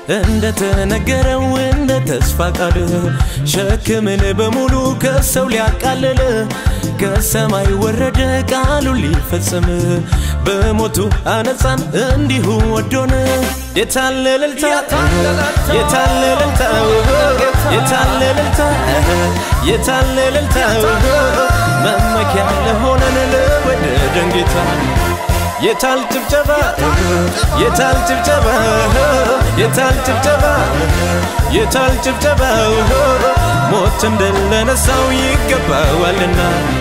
እንደተነገረው እንደ ተስፋ ቃል ሸክምን በሙሉ ከሰው ሊያቃልል ከሰማይ ወረደ ቃሉን ሊፈጽም በሞቱ አነጻን እንዲሁ ወዶን የታለ እልልታ የታለ እልልታ የታለ እልልታ የታለ እልልታ መመኪያ ለሆነን ለወደደን ጌታ የታል ጭብጨባ የታል ጭብጨባ የታል ጭብጨባ የታል ጭብጨባ ሞት እንደለነሳው ይገባዋልና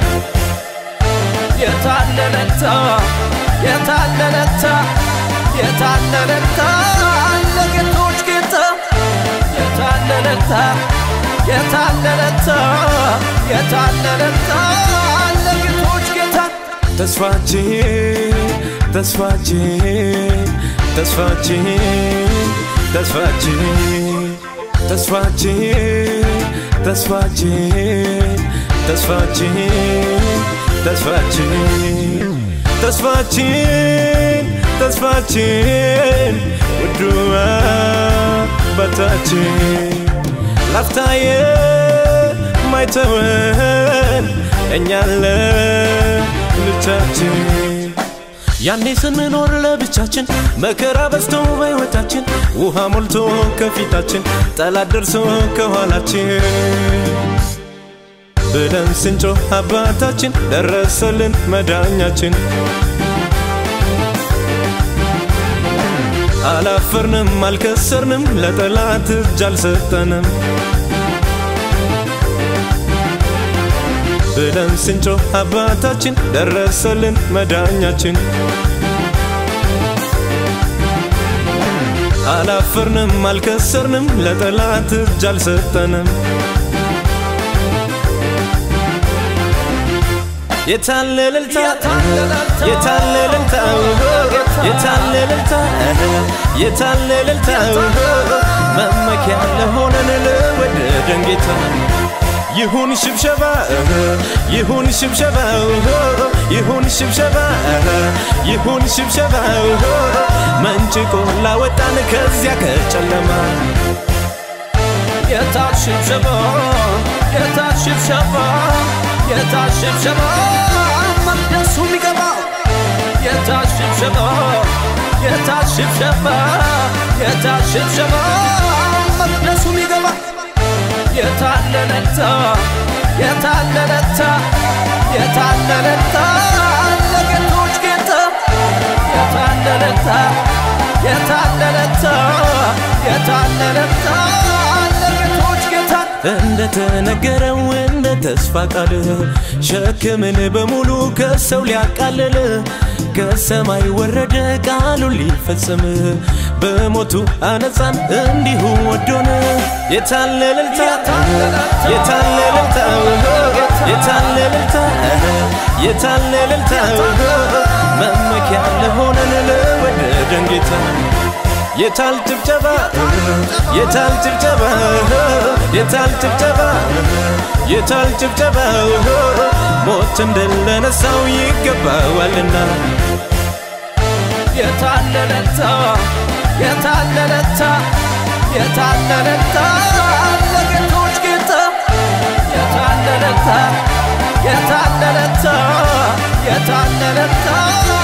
የታለለታ የታለለታ የታለለታ ለጌቶች ጌታ የታለለታ የታለለታ የታለለታ ለጌቶች ጌታ ተስፋችን ተስፋችን ተስፋችን ተስፋችን ተስፋችን ተስፋችን ተስፋችን ተስፋችን ተስፋችን ተስፋችን ውዱ አባታችን ላፍታየ ማይተወን እኛለ ልጃችን ያኔ ስንኖር ለብቻችን መከራ በዝቶ በሕይወታችን ውሃ ሞልቶ ከፊታችን ጠላት ደርሶ ከኋላችን ብለን ስንጮህ አባታችን ደረሰልን መዳኛችን አላፈርንም አልከሰርንም ለጠላት እጅ አልሰጠንም ብለን ስንጮህ አባታችን ደረሰልን መዳኛችን አላፈርንም አልከሰርንም ለጠላት እጅ አልሰጠንም የታለ እልልታ የታለ እልልታ የታለ እልልታ የታለ እልልታ መመኪያ ለሆነን ለወደደን ጌታ ይሁን ሽብሸባ ይሁን ሽብሸባ ይሁን ሽብሸባ ይሁን ሽብሸባ መንጭቆ ላወጣን ከዚያ ከጨለማ የታል ሽብሸባ የታል ሽብሸባ የታል ሽብሸባ መቅደሱ የሚገባው የታል ሽብሸባ የታል ሽብሸባ የታል ሽብሸባ መቅደሱ የሚገባ የታለለታ የታለለታ የታለለታ ለጌቶች ጌታ የታለለታ የታለለታ የታለለታ ለጌቶች ጌታ እንደተነገረው እንደ ተስፋ ቃል ሸክምን በሙሉ ከሰው ሊያቃልል ከሰማይ ወረደ ቃሉን ሊፈጽም በሞቱ አነጻን እንዲሁ ወዶን የታለ እልልታ የታለ እልልታ የታለ እልልታ የታለ እልልታ መመኪያ ለሆነን ለወደደን ጌታ የታል ጭብጨባ የታል ጭብጨባ የታል ጭብጨባ የታል ጭብጨባ ሞት እንደለነሳው ይገባዋልና የታለለታ የታለለታ የታለለታ ለጌቶች ጌታ የታለለታ የታለለታ የታለለታ